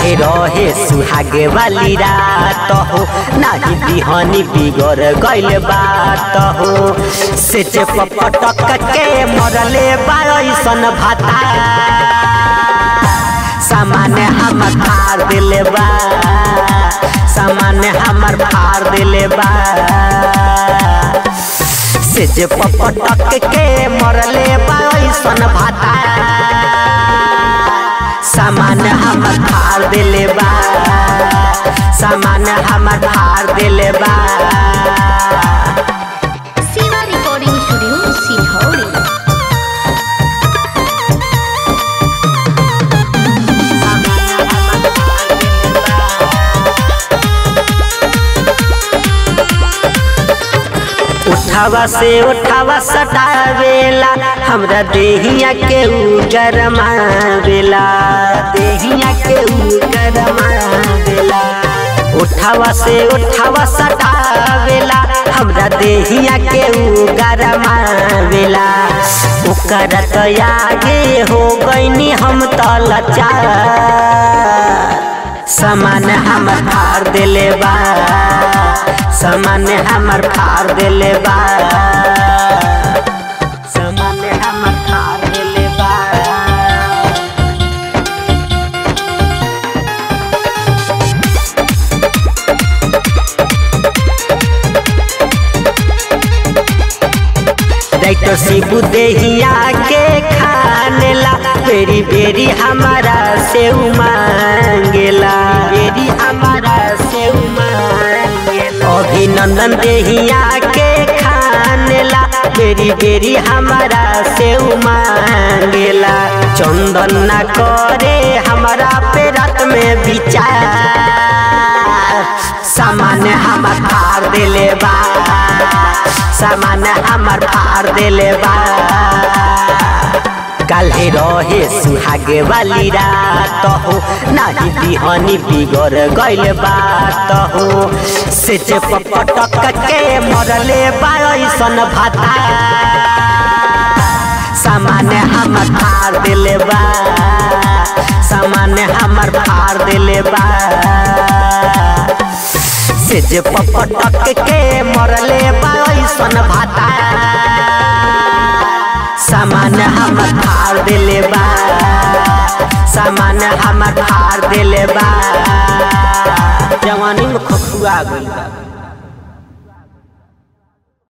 काल्हे रहे सुहागे वाली रात हो नाही बिहनी बिगड़ गइल बात हो से पटक के मरले बासन भाता सामान्य हम फाड़ दिले बा सामान्य हमर फाड़ दिले बा से जे पटक के मरले बासन भाता सामान्य हमर फाड़ दिले बा सामान्य हमर फाड़ दिले बा Siva Recording Studio, Silhauri. उठावा से उठावा सटावेला हमरा देहिया के उ गरमावेला देहिया के उ गरमावेला उठावा से उठावा सटावेला हमरा देहिया के उ गरमावेला ओकर तो आगे हो गईनी हम तो लाचार सामान हमर फाड़ दिले बा सामान हमर फाड़ दिले बा सामान हमर फाड़ दिले बा डाक्टर शिबू देहिया के खानेला बेरी बेरी हमारा से मांगेला बेरी हमारा से मांगेला अभिनंदन देहिया के खानेला बेरी बेरी हमारा से मांगेला चंदन न करे हमारा पे रात में विचार सामान्य हमर फाड़ दिले बा सामान्य हमर फाड़ दिले बा काल्हे रहे सुहागे वाली रात हो नाही बिहनी बिगड़ गइल बात हो से जे पटक के मरले बासन भाता सामान्य हमर फाड़ दिले बा सामान्य हमर फाड़ दिले बा से जे पटक के मरले बासन भाता सामान्य हमर फाड़ दिले बा सामान्य हमर फाड़ दिले बा जवानी में खखुआ गइल बा